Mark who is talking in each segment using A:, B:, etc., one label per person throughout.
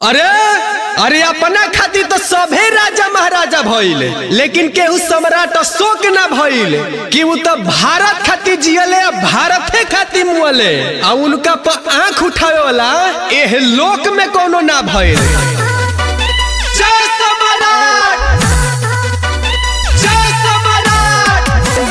A: अरे अरे अपना खातिर तो सभे राजा महाराजा भइले लेकिन केहू सम्राट अशोक ना भइले कि उ तो भारत खातिर जियले आ भारते खातिर मुअले आ उनका पर आंख उठावे वाला एह लोक में कोनो ना भइले जय सम्राट जय सम्राट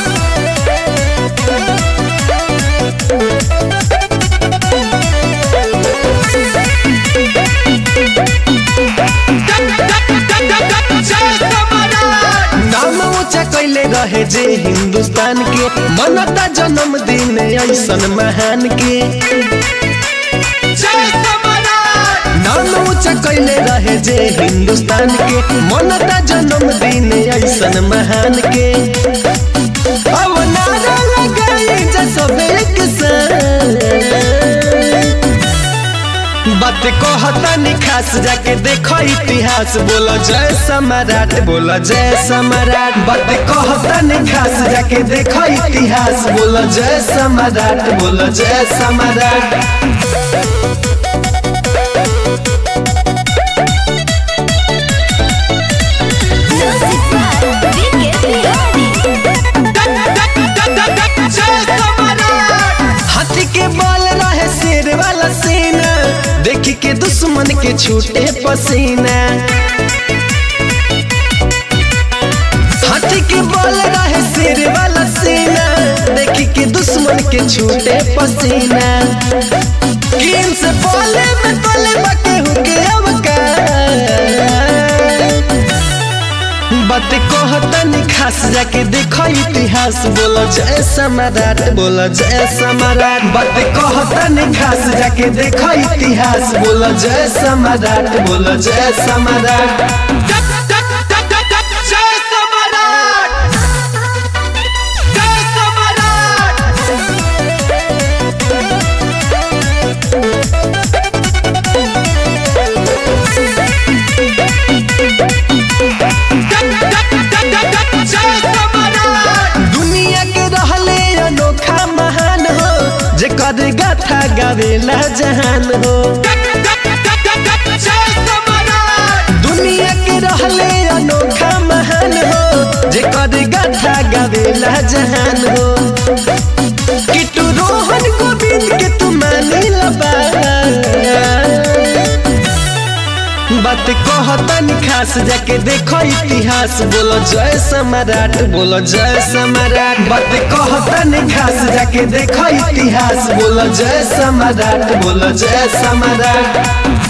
A: नाम ऊंचा कैले रहे जे हिंदुस्तान के मनता जन्मदिन ऐसन महान के नाम ऊंचा कैले रहे जे हिंदुस्तान के मनता जन्मदिन ऐसन महान के अब नारा लगाई जा सब एक साथ बात कहता नि खास जाके देखो इतिहास बोलो जय सम्राट बोलो जय सम्राट बात कहता नि खास जाके देखो इतिहास बोलो जय सम्राट बोलो जय सम्राट
B: Music by Vicky Fiori.
A: हाथी के बाल रहे शेर वाला सीना देखी के दुश्मन के छूटे पसीना हाथी के बाल रहे शेर वाला सीना देखी के दुश्मन के छूटे पसीना किन से बोले में बोले बके हुके अवकार बात कहता नि खास जाके देखो इतिहास बोलो जय सम्राट बोलो जय सम्राट बात कहता नि खास जाके देखो इतिहास बोलो जय सम्राट बोलो जय सम्राट जय सम्राट जय सम्राट दुनिया के रहले अनोखा महान हो जेकर गाथा गावेला जहान हो दुनिया के रहले अनोखा महान हो जेकर गाथा गावेला जहान हो किटू रोहन गोविंद के तू मानी लबा बात कहतन खास जाके देखो इतिहास बोलो जय सम्राट बोलो जय सम्राट बात कहतन खास जाके देखो इतिहास बोलो जय सम्राट बोलो जय सम्राट